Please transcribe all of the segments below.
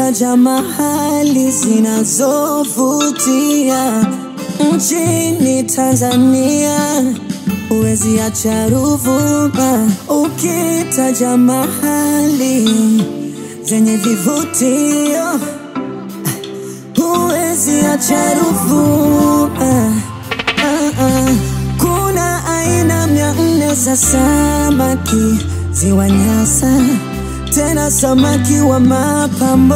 Ukitaja mahali zinazovutia nchini Tanzania, huwezi acha Ruvuma. Ukitaja mahali zenye vivutio, huwezi acha Ruvuma. Ah, ah. Kuna aina mia nne za samaki ziwa Nyasa, tena samaki wa mapambo.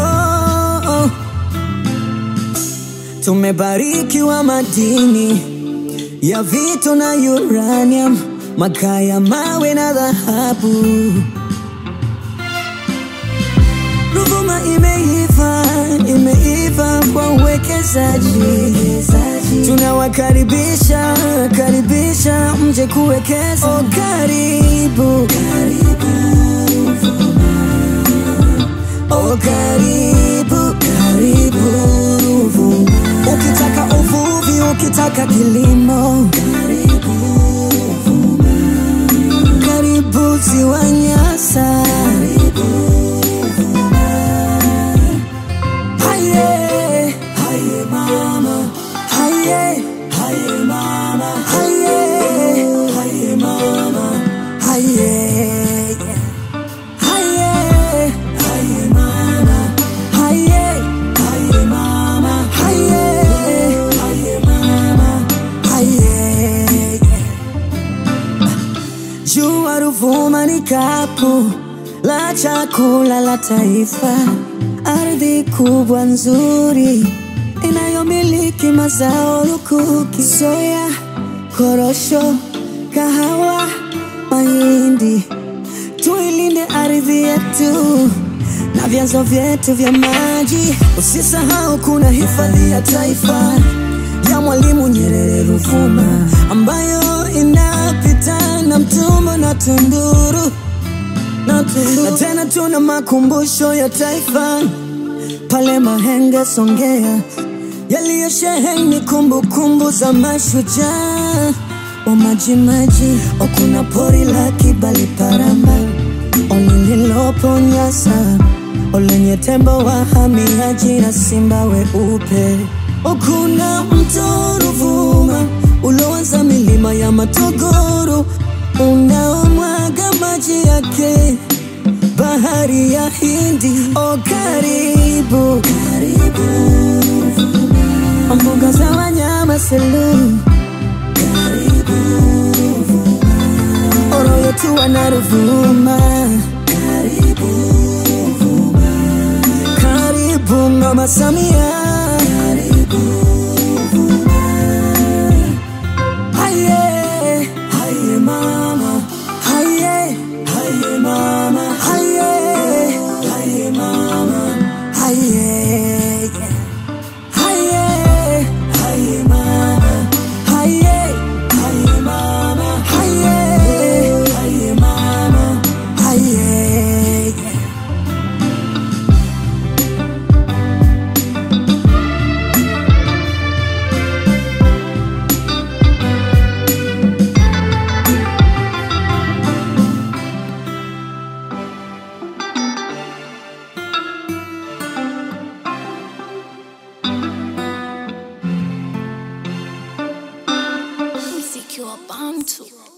Tumebarikiwa madini ya vito na uranium, makaa ya mawe na dhahabu. Ruvuma imeiva, imeiva kwa uwekezaji. Tunawakaribisha, karibisha mje kuwekeza. Oh, karibu, karibu Oh, karibu, karibu Ruvuma. Ukitaka uvuvi, ukitaka kilimo, karibu Ruvuma. Karibu ziwa Nyasa, karibu Ruvuma. Haye, haye mama, haye, haye mama, haye, haye mama, haye. Haye, haye mama, haye, haye mama, haye, haye mama, haye. Jua Ruvuma ni kapu la chakula la taifa, ardhi kubwa nzuri inayomiliki mazao lukuki, soya, korosho, kahawa, mahindi tuilinde ardhi yetu na vyanzo vyetu vya maji. Usisahau kuna hifadhi ya taifa ya Mwalimu Nyerere Ruvuma, ambayo inapita na Mtumbo na Tunduru na Tunduru. Na tena tuna makumbusho ya taifa pale Mahenge, Songea, yaliyosheheni kumbukumbu za mashujaa wa Majimaji. O, kuna pori la Kibali Paramba o lililopo Nyasa, o lenye tembo wahamiaji na simba weupe. O, kuna mto Ruvuma uloanza milima ya Matogoro unaomwaga maji yake bahari ya Hindi. O, karibu karibu mbuga za wanyama Selous Oro yetu wana Ruvuma, karibu Ruvuma, karibu Mama Samia, karibu Ruvuma. Haye, haye mama, haye, haye mama, haye, haye mama, haye. Haye, haye mama, haye, haye mama, haye, haye mama, haye. Mziki wa Bantu.